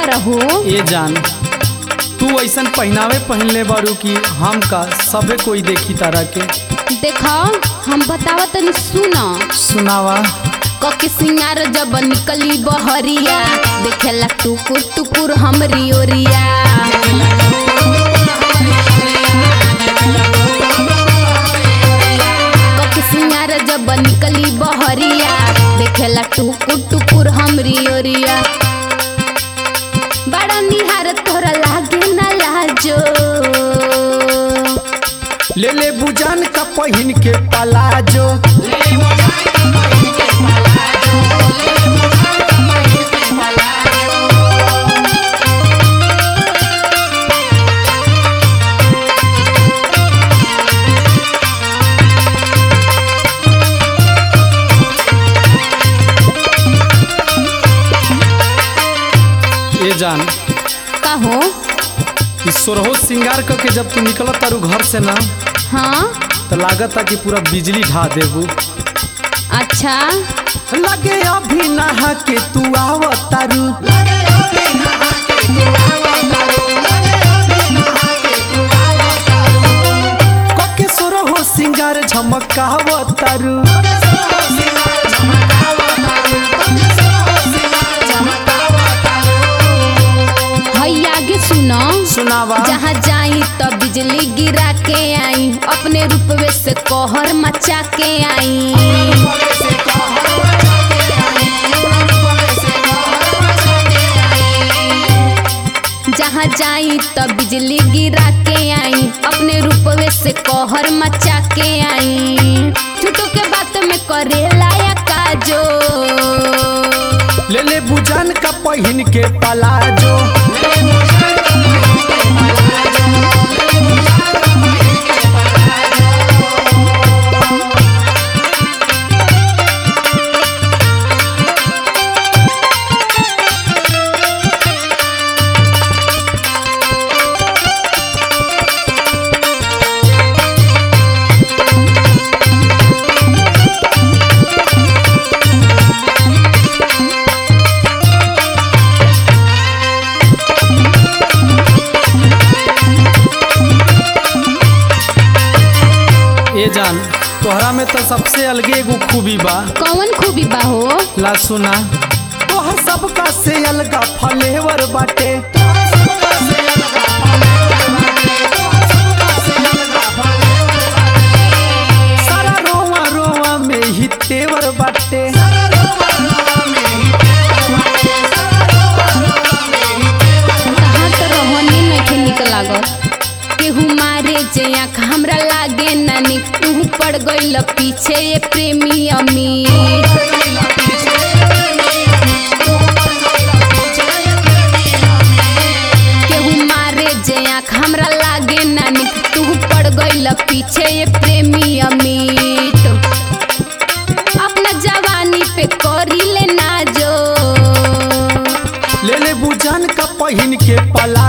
तारा हो ए जान तू ऐसन पहनावे पहनले बारू कि हम का सबे कोई देखी तारा के देखो हम बतावा तनी सुना सुनावा कके सिंगार जब निकली बहरिया देखेला टुकुर टुकुर हमरी ओरिया कके सिंगार जब निकली बहरिया देखेला टुकुर टुकुर हमरी ओरिया बड़ा निहार तोरा लागे ना लाजो ले ले बुजान का पहिन के पलाजो ए जान का हो ई सोरहो सिंगार करके जब तू निकलत तारू घर से ना हाँ तो लागता कि पूरा बिजली ढा देबू अच्छा लगे अभी नहा के तू आवत तारू कके सोरहो सिंगार झमकावत तारू हई आगे सुनो सुनावा जहाँ जाई तो बिजली गिरा के आई अपने रूपवे से कहर मचा के आई जहाँ जाई तो बिजली गिरा के आई अपने रूपवे से कहर मचा के आई झूठो के बात में करे लायक काजो ले ले बुजान का पहिन के पलाजो ए जान तोहरा में तो सबसे अलगे एगो खूबी बा कौन खूबी बा हो ला सुना तोहर सबका से अलगा फलेवर बाटे सारा रोवा रोवा में ही तेवर बाटे कहाँ तो रोहनी नइखे निक लागत केहू मारे जे आँख हमरा लागे ना निक तू पड़ गइल पीछे ये प्रेमी अमीर केहू मारे जे आँख हमरा लागे ना निक तू पड़ गइल पीछे ये प्रेमी अमीर अपना जवानी पे करी ले ना जो ले ले बुजान का पहिन के पला